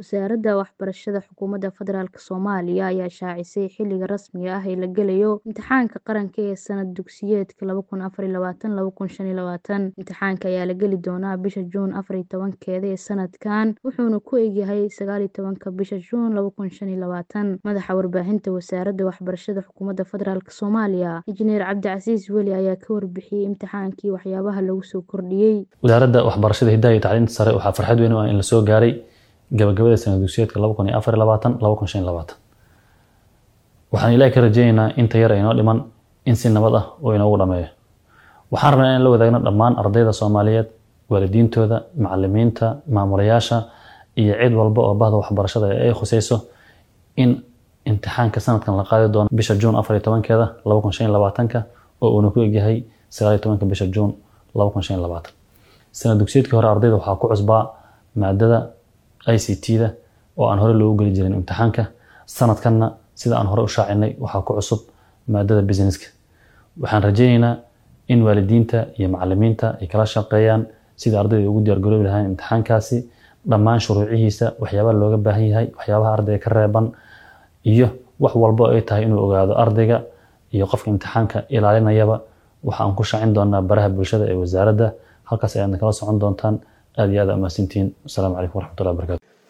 Wasaaradda Waxbarashada Xukuumadda Federaalk Soomaaliya ayaa shaacisay xilliga rasmiga ah ee la galayo imtixaanka qaranka ee sanad dugsiyeedka laba kun afar iyo labaatan laba kun shan iyo labaatan. Imtixaanka ayaa la geli doonaa bisha Juun afar iyo tobankeeda ee sanadkan wuxuuna ku egyahay sagaal iyo tobanka bisha Juun laba kun shan iyo labaatan. Madaxa warbaahinta Wasaaradda Waxbarashada Xukuumadda Federaalk Soomaaliya Injineer Cabdicasiis Weli ayaa ka warbixiyay imtixaankii waxyaabaha lagu soo kordhiyay. Wasaaradda Waxbarashada Hidaha iyo Tacliinta Sare waxaa farxad weyn u ah in la soo gaaray gabagabada sanad dugsiyeedka laba kun iyo afar iyo labaatan laba kun shan iyo labaatan. Waxaan Ilaahay ka rajaynaynaa inta yar ee inoo dhiman in si nabad ah uu inoogu dhameeyo. Waxaan rabnaa in la wadaagno dhammaan ardayda Soomaaliyeed, waalidiintooda, macallimiinta, maamulayaasha iyo cid walba oo bahda waxbarashada ay khusayso in imtixaanka sanadkan la qaadi doono bisha Juun afar iyo tobankeeda laba kun shan iyo labaatanka oo uuna ku egyahay sagaal iyo tobanka bisha Juun laba kun shan iyo labaatan. Sanad dugsiyeedkii hore ardayda waxaa ku cusbaa maadada ICT-da oo aan hore loogu geli jirin imtixaanka. Sanadkanna sida aan hore u shaacinay waxaa ku cusub maadada businesska. Waxaan rajaynaynaa in waalidiinta iyo macallimiinta ay kala shaqeeyaan sidii ardayda ugu diyaar garoobi lahaayeen imtixaankaasi dhammaan shuruucihiisa waxyaabaha looga baahan yahay waxyaabaha ardayga ka reeban iyo wax walbo ay tahay inuu ogaado ardayga iyo qofka imtixaanka ilaalinayaba waxa aan ku shaacin doonaa baraha bulshada ee wasaaradda halkaas ayaadna kala socon doontaan aad iyo aad aa mahadsantihiin asalaamu calaykum waraxmatullahi wabarakaatu